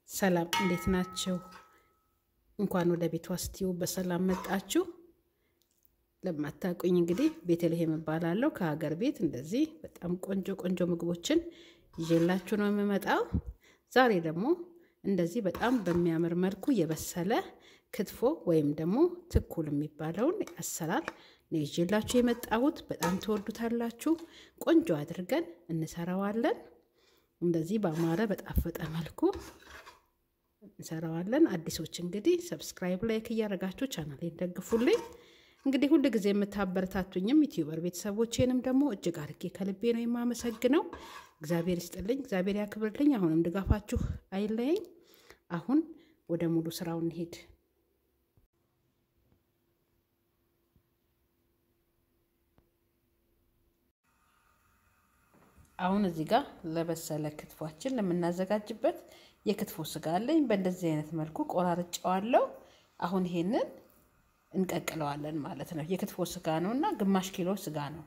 ሰላም እንዴት ናችሁ? እንኳን ወደ ቤቷ ስቲው በሰላም መጣችሁ። ለማታውቁኝ እንግዲህ ቤተልሔም እባላለሁ። ከሀገር ቤት እንደዚህ በጣም ቆንጆ ቆንጆ ምግቦችን ይዤላችሁ ነው የምመጣው። ዛሬ ደግሞ እንደዚህ በጣም በሚያምር መልኩ የበሰለ ክትፎ ወይም ደግሞ ትኩል የሚባለውን አሰራር ነው ይዤላችሁ የመጣሁት። በጣም ትወዱታላችሁ። ቆንጆ አድርገን እንሰራዋለን። እንደዚህ በአማረ በጣፈጠ መልኩ እንሰራዋለን። አዲሶች እንግዲህ ሰብስክራይብ፣ ላይክ እያደረጋችሁ ቻናሌን ደግፉልኝ። እንግዲህ ሁል ጊዜ የምታበረታቱኝም ዩቲዩበር ቤተሰቦቼንም ደግሞ እጅግ አድርጌ ከልቤ ነው የማመሰግነው። እግዚአብሔር ይስጥልኝ፣ እግዚአብሔር ያክብርልኝ። አሁንም ድጋፋችሁ አይለየኝ። አሁን ወደ ሙሉ ስራው እንሄድ። አሁን እዚህ ጋር ለበሰለ ክትፏችን ለምናዘጋጅበት የክትፎ ስጋ አለኝ። በእንደዚህ አይነት መልኩ ቆራርጨዋለሁ። አሁን ይሄንን እንቀቅለዋለን ማለት ነው። የክትፎ ስጋ ነው እና ግማሽ ኪሎ ስጋ ነው።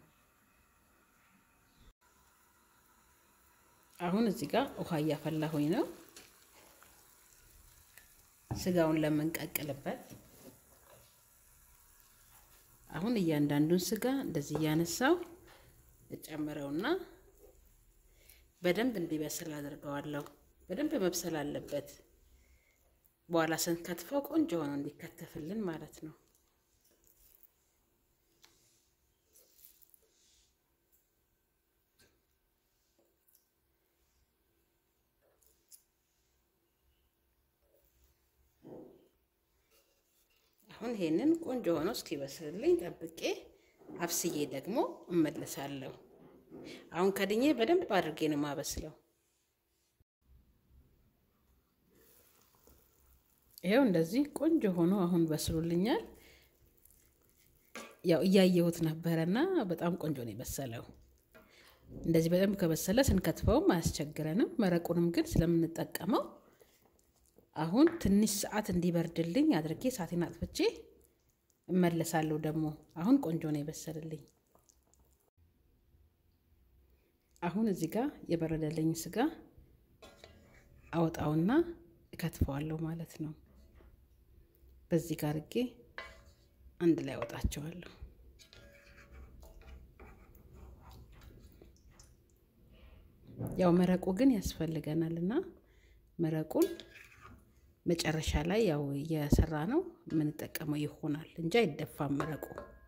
አሁን እዚህ ጋር ውሃ እያፈላሁኝ ነው ስጋውን ለምንቀቅልበት። አሁን እያንዳንዱን ስጋ እንደዚህ እያነሳው እጨምረውና በደንብ እንዲበስል አድርገዋለሁ። በደንብ መብሰል አለበት። በኋላ ስንከትፈው ቆንጆ ሆኖ እንዲከተፍልን ማለት ነው። አሁን ይሄንን ቆንጆ ሆኖ እስኪበስልልኝ ጠብቄ አብስዬ ደግሞ እመለሳለሁ። አሁን ከድኜ በደንብ አድርጌ ነው የማበስለው። ይኸው እንደዚህ ቆንጆ ሆኖ አሁን በስሎልኛል። ያው እያየሁት ነበረና በጣም ቆንጆ ነው የበሰለው። እንደዚህ በደንብ ከበሰለ ስንከትፈውም አያስቸግረንም። መረቁንም ግን ስለምንጠቀመው አሁን ትንሽ ሰዓት እንዲበርድልኝ አድርጌ እሳቴን አጥፍቼ እመለሳለሁ። ደግሞ አሁን ቆንጆ ነው የበሰልልኝ። አሁን እዚህ ጋር የበረደልኝ ስጋ አወጣውና እከትፈዋለሁ ማለት ነው። በዚህ ጋር አድርጌ አንድ ላይ አወጣቸዋለሁ። ያው መረቁ ግን ያስፈልገናል እና መረቁን መጨረሻ ላይ ያው እየሰራ ነው የምንጠቀመው ይሆናል እንጂ አይደፋም መረቁ።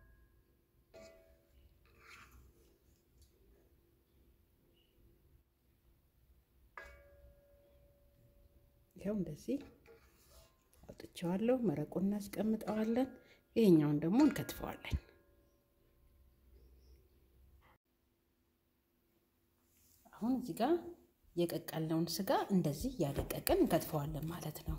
ይኸው እንደዚህ አውጥቼዋለሁ። መረቁን እናስቀምጠዋለን። ይሄኛውን ደግሞ እንከትፈዋለን። አሁን እዚህ ጋር የቀቀልነውን ስጋ እንደዚህ እያደቀቅን እንከትፈዋለን ማለት ነው።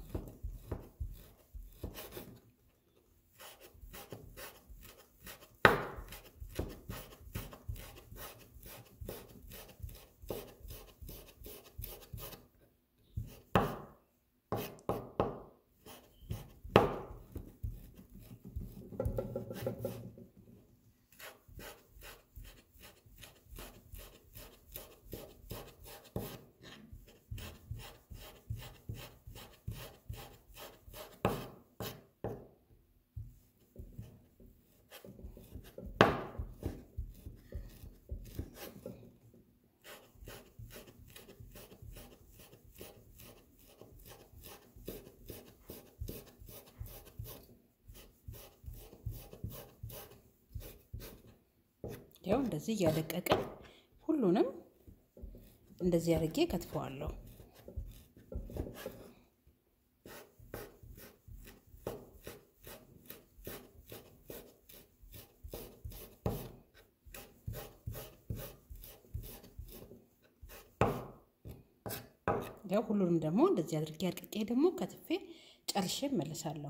ያው እንደዚህ እያደቀቅን ሁሉንም እንደዚህ አድርጌ ከትፈዋለሁ። ያው ሁሉንም ደግሞ እንደዚህ አድርጌ አድቅቄ ደግሞ ከትፌ ጨርሼ እመለሳለሁ።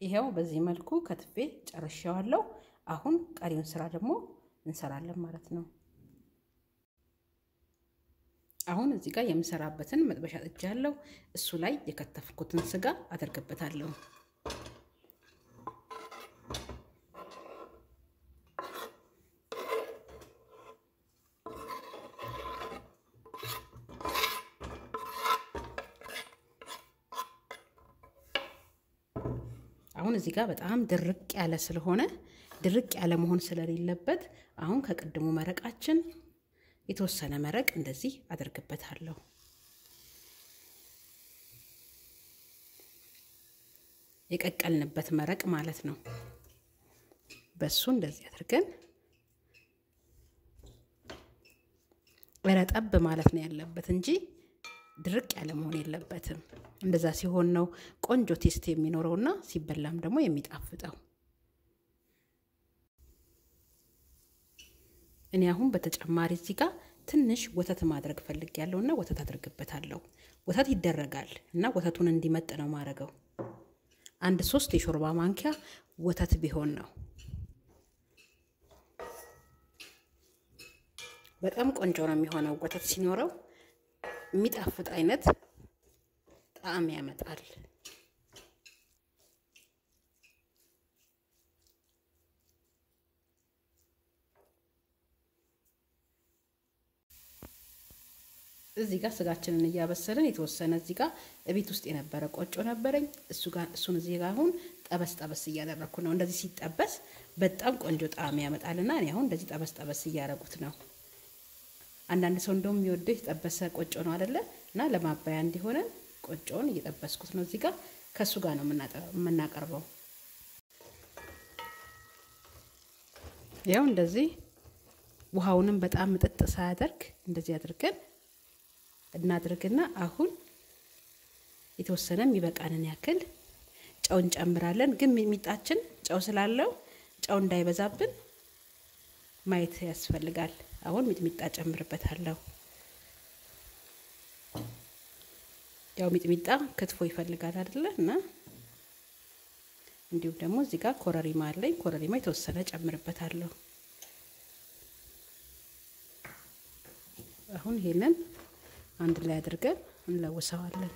ይኸው በዚህ መልኩ ከትፌ ጨርሼዋለሁ። አሁን ቀሪውን ስራ ደግሞ እንሰራለን ማለት ነው። አሁን እዚህ ጋር የምሰራበትን መጥበሻ ጥጃለሁ። እሱ ላይ የከተፍኩትን ስጋ አደርግበታለሁ። አሁን እዚህ ጋር በጣም ድርቅ ያለ ስለሆነ ድርቅ ያለ መሆን ስለሌለበት አሁን ከቅድሙ መረቃችን የተወሰነ መረቅ እንደዚህ አደርግበታለሁ። የቀቀልንበት መረቅ ማለት ነው። በሱ እንደዚህ አድርገን ረጠብ ማለት ነው ያለበት እንጂ ድርቅ ያለ መሆን የለበትም። እንደዛ ሲሆን ነው ቆንጆ ቴስት የሚኖረውና ሲበላም ደግሞ የሚጣፍጠው። እኔ አሁን በተጨማሪ እዚህ ጋር ትንሽ ወተት ማድረግ ፈልግ ያለውና ወተት አድርግበታለሁ። ወተት ይደረጋል እና ወተቱን እንዲመጥ ነው ማድረገው። አንድ ሶስት የሾርባ ማንኪያ ወተት ቢሆን ነው። በጣም ቆንጆ ነው የሚሆነው ወተት ሲኖረው የሚጣፍጥ አይነት ጣዕም ያመጣል። እዚህ ጋር ስጋችንን እያበሰልን የተወሰነ እዚህ ጋር እቤት ውስጥ የነበረ ቆጮ ነበረኝ። እሱ ጋር እሱን እዚህ ጋር አሁን ጠበስ ጠበስ እያደረግኩ ነው። እንደዚህ ሲጠበስ በጣም ቆንጆ ጣዕም ያመጣልና እኔ አሁን እንደዚህ ጠበስ ጠበስ እያደረጉት ነው። አንዳንድ ሰው እንደውም የሚወደው የተጠበሰ ቆጮ ነው አይደለ? እና ለማባያ እንዲሆነን ቆጮውን እየጠበስኩት ነው። እዚህ ጋር ከእሱ ጋር ነው የምናቀርበው። ያው እንደዚህ ውሃውንም በጣም ምጥጥ ሳያደርግ እንደዚህ አድርገን እናድርግና አሁን የተወሰነ የሚበቃንን ያክል ጨው እንጨምራለን። ግን ሚጣችን ጨው ስላለው ጨው እንዳይበዛብን ማየት ያስፈልጋል። አሁን ሚጥሚጣ ጨምርበታለሁ። ያው ሚጥሚጣ ክትፎ ይፈልጋል አይደለ? እና እንዲሁም ደግሞ እዚህ ጋር ኮረሪማ አለኝ። ኮረሪማ የተወሰነ ጨምርበታለሁ። አሁን ይሄንን አንድ ላይ አድርገን እንለውሰዋለን።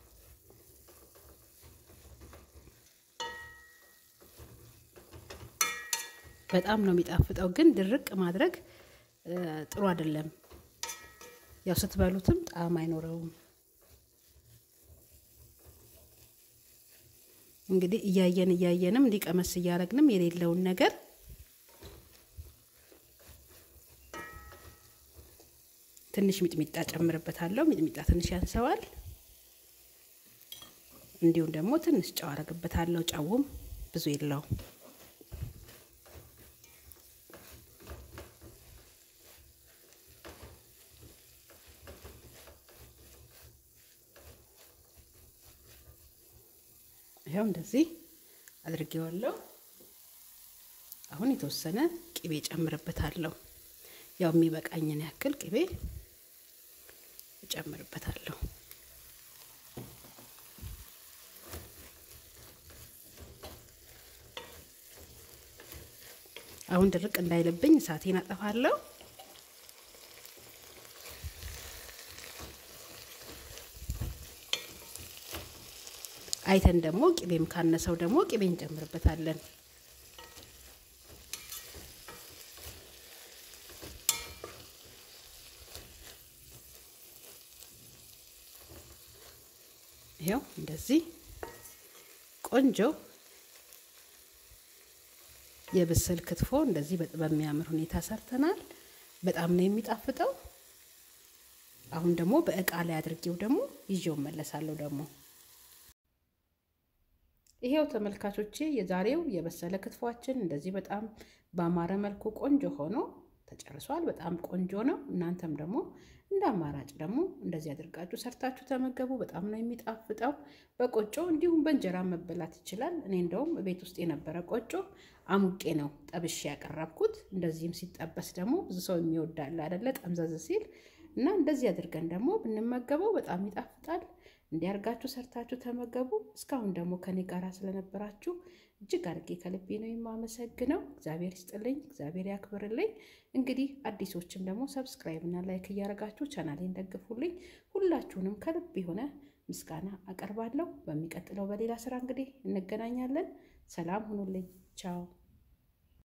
በጣም ነው የሚጣፍጠው፣ ግን ድርቅ ማድረግ ጥሩ አይደለም። ያው ስትበሉትም ጣዕም አይኖረውም። እንግዲህ እያየን እያየንም እንዲቀመስ እያደረግንም የሌለውን ነገር ትንሽ ሚጥሚጣ ጨምርበታለሁ። ሚጥሚጣ ትንሽ ያንሰዋል። እንዲሁም ደግሞ ትንሽ ጨው አረግበታለሁ። ጨውም ብዙ የለውም። ይኸው እንደዚህ አድርጌዋለሁ። አሁን የተወሰነ ቅቤ ጨምርበታለሁ። ያው የሚበቃኝን ያክል ቅቤ እጨምርበታለሁ። አሁን ድርቅ እንዳይልብኝ እሳቴን አጠፋለሁ። አይተን ደግሞ ቅቤም ካነሰው ደግሞ ቅቤ እንጨምርበታለን። ይኸው እንደዚህ ቆንጆ የብስል ክትፎ እንደዚህ በሚያምር ሁኔታ ሰርተናል። በጣም ነው የሚጣፍጠው። አሁን ደግሞ በእቃ ላይ አድርጌው ደግሞ ይዤው መለሳለሁ ደግሞ ይሄው ተመልካቾቼ የዛሬው የበሰለ ክትፏችን እንደዚህ በጣም በአማረ መልኩ ቆንጆ ሆኖ ተጨርሷል። በጣም ቆንጆ ነው። እናንተም ደግሞ እንደ አማራጭ ደግሞ እንደዚህ አድርጋችሁ ሰርታችሁ ተመገቡ። በጣም ነው የሚጣፍጠው። በቆጮ እንዲሁም በእንጀራ መበላት ይችላል። እኔ እንደውም ቤት ውስጥ የነበረ ቆጮ አሙቄ ነው ጠብሼ ያቀረብኩት። እንደዚህም ሲጠበስ ደግሞ ብዙ ሰው የሚወዳል አይደለ? ጠምዘዝ ሲል እና እንደዚህ አድርገን ደግሞ ብንመገበው በጣም ይጣፍጣል። እንዲያርጋችሁ ሰርታችሁ ተመገቡ። እስካሁን ደግሞ ከኔ ጋር ስለነበራችሁ እጅግ አድርጌ ከልቤ ነው የማመሰግነው። እግዚአብሔር ይስጥልኝ፣ እግዚአብሔር ያክብርልኝ። እንግዲህ አዲሶችም ደግሞ ሰብስክራይብ እና ላይክ እያደረጋችሁ ቻናሌን ደግፉልኝ። ሁላችሁንም ከልብ የሆነ ምስጋና አቀርባለሁ። በሚቀጥለው በሌላ ስራ እንግዲህ እንገናኛለን። ሰላም ሁኑልኝ። ቻው